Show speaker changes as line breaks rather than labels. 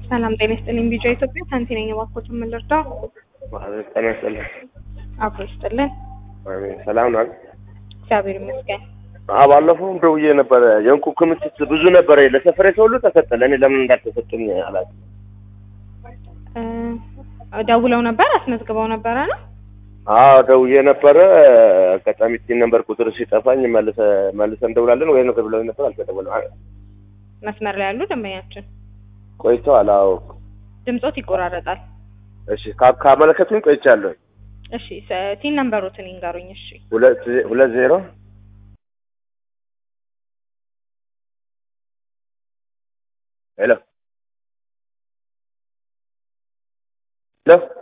ሰላም ጤና ይስጥልኝ። ቢጫ ኢትዮጵያ ሳንቲ ነኝ። እባክዎት ምን ልርዳው?
ማለት ጤና ይስጥልኝ።
አብሮ ይስጥልን።
አሜን። ሰላም ነው።
እግዚአብሔር ይመስገን።
አዎ ባለፈውም ደውዬ ነበረ። የእንቁ ክምችት ብዙ ነበረ። ለሰፈሬ ሰው ሁሉ ተሰጠ። ለእኔ ለምን እንዳልተሰጠኝ አላውቅም።
እ ደውለው ነበር አስመዝግበው ነበረ ነው?
አዎ ደውዬ ነበረ። አጋጣሚ ቲን ነበር ቁጥር ሲጠፋኝ መልሰ መልሰን እንደውላለን ወይ ነገር ብለው ነበር። አልተደወለም። አ-
መስመር ላይ ያሉ ደንበኛችን
ቆይተዋል። አዎ
ድምጾት ይቆራረጣል።
እሺ ካ- ካመለከቱኝ ቆይቻለሁ።
እሺ ሰ- ቲን ነምበሮትን ይንገሩኝ። እሺ
ሁለት ሁለት ዜሮ ሄሎ ሄሎ